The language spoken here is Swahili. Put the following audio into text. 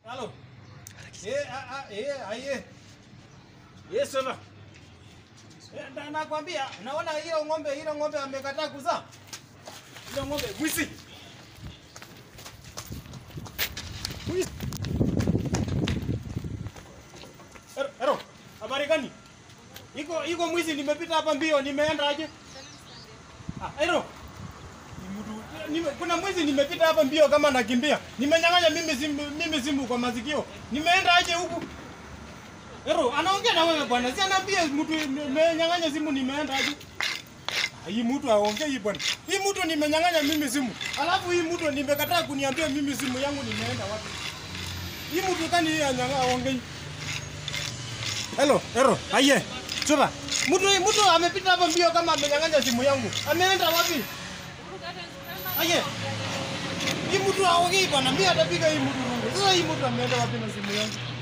Halo. Eh, a a eh, aye. Yes, baba. Eh, na nakwambia, naona hiyo ng'ombe, hiyo ng'ombe amekataa kuzaa. Hiyo ng'ombe mwizi. Mwizi. Ero, ero, habari gani? Iko iko mwizi nimepita hapa mbio, nimeenda aje? Ah, ero. Ni mtu- Nime, kuna mwizi nimepita hapa mbio kama nakimbia. Nimenyang'anya mimi simu, mimi simu kwa masikio. Nimeenda aje huku? Ero, anaongea na wewe bwana. Si anaambia mtu nimenyang'anya simu nimeenda aje? Ah, Hii mtu aongei bwana. Hii mtu nimenyang'anya mimi simu. Alafu hii mtu nimekataa kuniambia mimi simu yangu nimeenda wapi. Hii mtu kani hii anyang'a aongei. Hello, Ero, aye. Chura. Mtu mtu amepita hapa mbio kama amenyang'anya simu yangu. Ameenda wapi? Aye. Hii mtu aongei bwana. Mimi atapiga hii mtu rungu. Sasa hii mtu ameenda wapi na simu yangu?